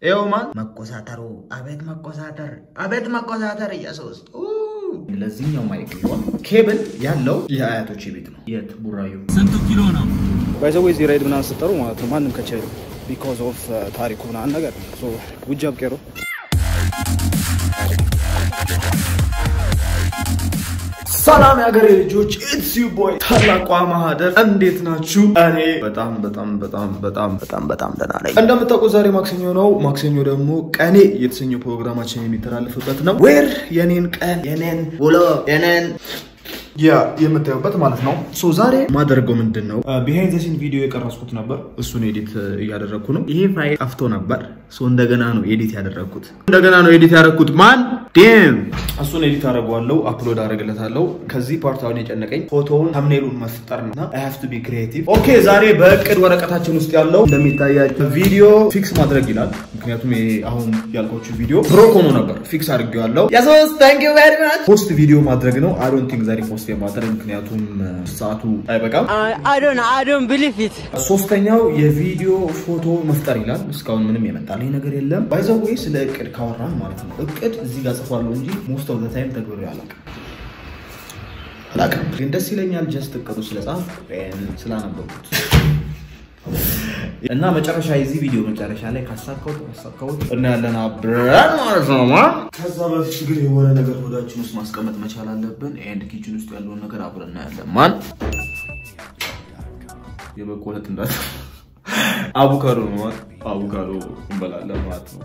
ይኸው ማን መቆሳተሩ፣ አቤት መቆሳተር፣ አቤት መቆሳተር ኢየሱስ ለዚህኛው ማይክ ቢሆን ኬብል ያለው የአያቶች ቤት ነው። የት ቡራዩ ስንቱ ኪሎ ነው? ባይዘዌ እዚህ ራይድ ምናምን ስጠሩ ማለት ነው ማንም ከቻይ ቢኮዝ ኦፍ ታሪኩ ምናምን ነገር ነው። ውጃብ ቄሮ ሰላም የሀገሬ ልጆች ኢትስ ዩ ቦይ ታላቋ ማህደር እንዴት ናችሁ? እኔ በጣም በጣም በጣም በጣም በጣም በጣም ደህና ነኝ። እንደምታውቁት ዛሬ ማክሰኞ ነው። ማክሰኞ ደግሞ ቀኔ የተሰኘው ፕሮግራማችን የሚተላለፍበት ነው። ዌር የኔን ቀን የኔን ውሎ የኔን ያ የምታዩበት ማለት ነው። ሶ ዛሬ ማደርገው ምንድን ነው ቢሃይንድ ዘ ሲን ቪዲዮ የቀረስኩት ነበር። እሱን ኤዲት እያደረግኩ ነው። ይሄ ፋይል ጠፍቶ ነበር። ሶ እንደገና ነው ኤዲት ያደረግኩት። እንደገና ነው ኤዲት ያደረግኩት። ማን ዴም እሱን ኤዲት አደርገዋለሁ፣ አፕሎድ አደርግለታለሁ። ከዚህ ፓርት አሁን የጨነቀኝ ፎቶውን ተምኔሉን መፍጠር እና አይ ሃቭ ቱ ቢ ክሪኤቲቭ። ኦኬ ዛሬ በእቅድ ወረቀታችን ውስጥ ያለው እንደሚታያቸው ቪዲዮ ፊክስ ማድረግ ይላል። ምክንያቱም ይሄ አሁን ያልኳችሁ ቪዲዮ ብሮክ ሆኖ ነበር። ፊክስ አድርጌዋለሁ። የሶስት ታንክ ዩ ቬሪ ማች ፖስት ቪዲዮ ማድረግ ነው። አይ ዶንት ቲንክ ዛሬ ፖስት የማድረግ ምክንያቱም ሰዓቱ አይበቃም። I don't I don't believe it. ሶስተኛው የቪዲዮ ፎቶ መፍጠር ይላል። እስካሁን ምንም የመጣልኝ ነገር የለም። ባይዘዌ ስለ እቅድ ካወራን ማለት ነው እቅድ እዚህ ጋር ጽፏለሁ እንጂ ሞስት ኦፍ ዘ ታይም ተግብሬ አላውቅም አላውቅም፣ ግን ደስ ይለኛል ጀስት እቅዱ ስለጻፍ ስላነበቡት እና መጨረሻ የዚህ ቪዲዮ መጨረሻ ላይ ካሳካሁት ካሳካሁት እናያለን አብረን ማለት ነው። ማ ከዛ በፊት ግን የሆነ ነገር ሆዳችን ውስጥ ማስቀመጥ መቻል አለብን። ኤንድ ኪችን ውስጥ ያለውን ነገር አብረን እናያለን። ማን የበቆለት እንዳት አቮካዶ ነው ማለት አቮካዶ እንበላለን ማለት ነው።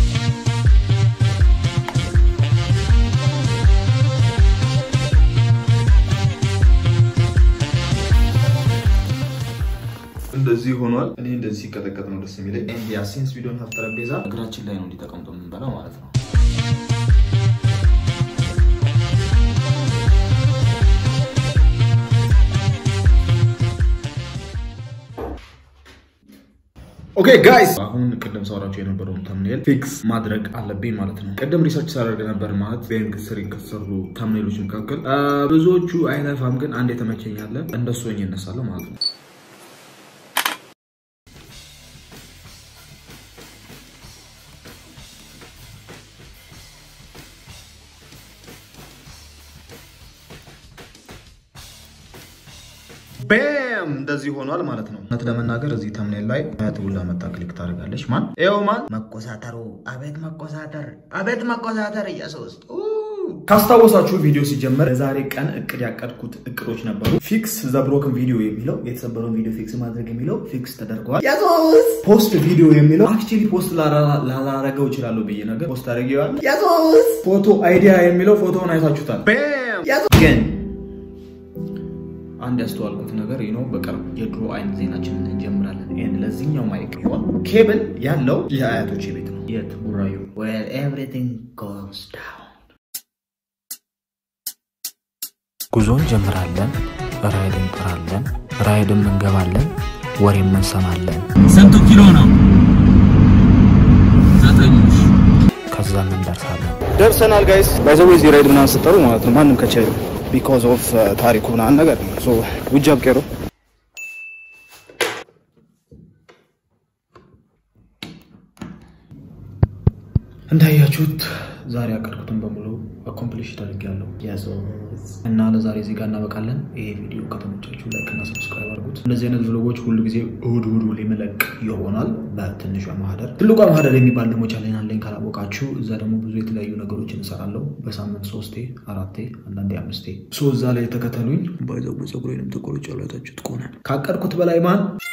እንደዚህ ሆኗል። እኔ እንደዚህ ሲቀጠቀጥ ነው ደስ የሚለኝ። የአሴንስ ቪዲዮን ሀፍ ጠረጴዛ እግራችን ላይ ነው እንዲጠቀምጦ የምንበላው ማለት ነው። ኦኬ ጋይስ አሁን ቅድም ሳወራቸው የነበረውን ተምኔል ፊክስ ማድረግ አለብኝ ማለት ነው። ቅድም ሪሰርች ሳደርግ ነበር ማለት ቤንግ ስሪ ከተሰሩ ተምኔሎች መካከል ብዙዎቹ አይነፋም፣ ግን አንድ የተመቸኝ አለ። እንደሱ ሆኜ እነሳለሁ ማለት ነው። ቤም እንደዚህ ሆኗል ማለት ነው። እውነት ለመናገር እዚህ ተምኔል ላይ ትውላ መጣ ክሊክ ታደርጋለች። ማን ይኸው ማን መቆሳተሩ፣ አቤት መቆሳተር፣ አቤት መቆሳተር ኢየሱስ ካስታወሳችሁ ቪዲዮ ሲጀመር የዛሬ ቀን እቅድ ያቀድኩት እቅዶች ነበሩ። ፊክስ ዘ ብሮክን ቪዲዮ የሚለው የተሰበረውን ቪዲዮ ፊክስ ማድረግ የሚለው ፊክስ ተደርገዋል። ፖስት ቪዲዮ የሚለው አክቹዋሊ ፖስት ላላረገው እችላለሁ ብዬ ነገር ፖስት አድርጌዋለሁ። ፎቶ አይዲያ የሚለው ፎቶውን አይታችሁታል። ግን አንድ ያስተዋልኩት ነገር ነው፣ በቅርብ የድሮ አይነት ዜናችንን እንጀምራለን። ይህን ለዚህኛው ማይክ ቢሆን ኬብል ያለው የአያቶች ቤት ነው። የት ቡራዩ where everything goes down ጉዞ እንጀምራለን፣ ራይድ እንጥራለን፣ ራይድም እንገባለን፣ ወሬም እንሰማለን። ስንቱ ኪሎ ነው? ዘጠኝ ሺህ ከዛም እንደርሳለን። ደርሰናል ጋይስ። ባይዘዌ እዚህ ራይድ ምናምን ስጠሩ ማለት ነው ማንም ከቻይ ቢኮዝ ኦፍ ታሪኩ ምናምን ነገር ነው። ውጃብ ቄሮ እንዳያችሁት ዛሬ ያቀድኩትን በሙሉ አኮምፕሊሽ አድርጌያለሁ እና ለዛሬ እዚህ ጋር እናበቃለን። ይሄ ቪዲዮ ከተመቻችሁ ላይክ እና ሰብስክራይብ አድርጉት። እንደዚህ አይነት ቭሎጎች ሁሉ ጊዜ እሁድ እሁድ ሊመለቅ ይሆናል በትንሿ ማህደር። ትልቋ ማህደር የሚባል ደግሞ ቻሌን አለኝ ካላወቃችሁ፣ እዛ ደግሞ ብዙ የተለያዩ ነገሮች እንሰራለሁ። በሳምንት ሶስቴ፣ አራቴ፣ አንዳንዴ አምስቴ። ሶ እዛ ላይ ተከተሉኝ። ባይዘው ፀጉሬንም ተቆርጬ ያላታችሁት ከሆነ ካቀድኩት በላይ ማን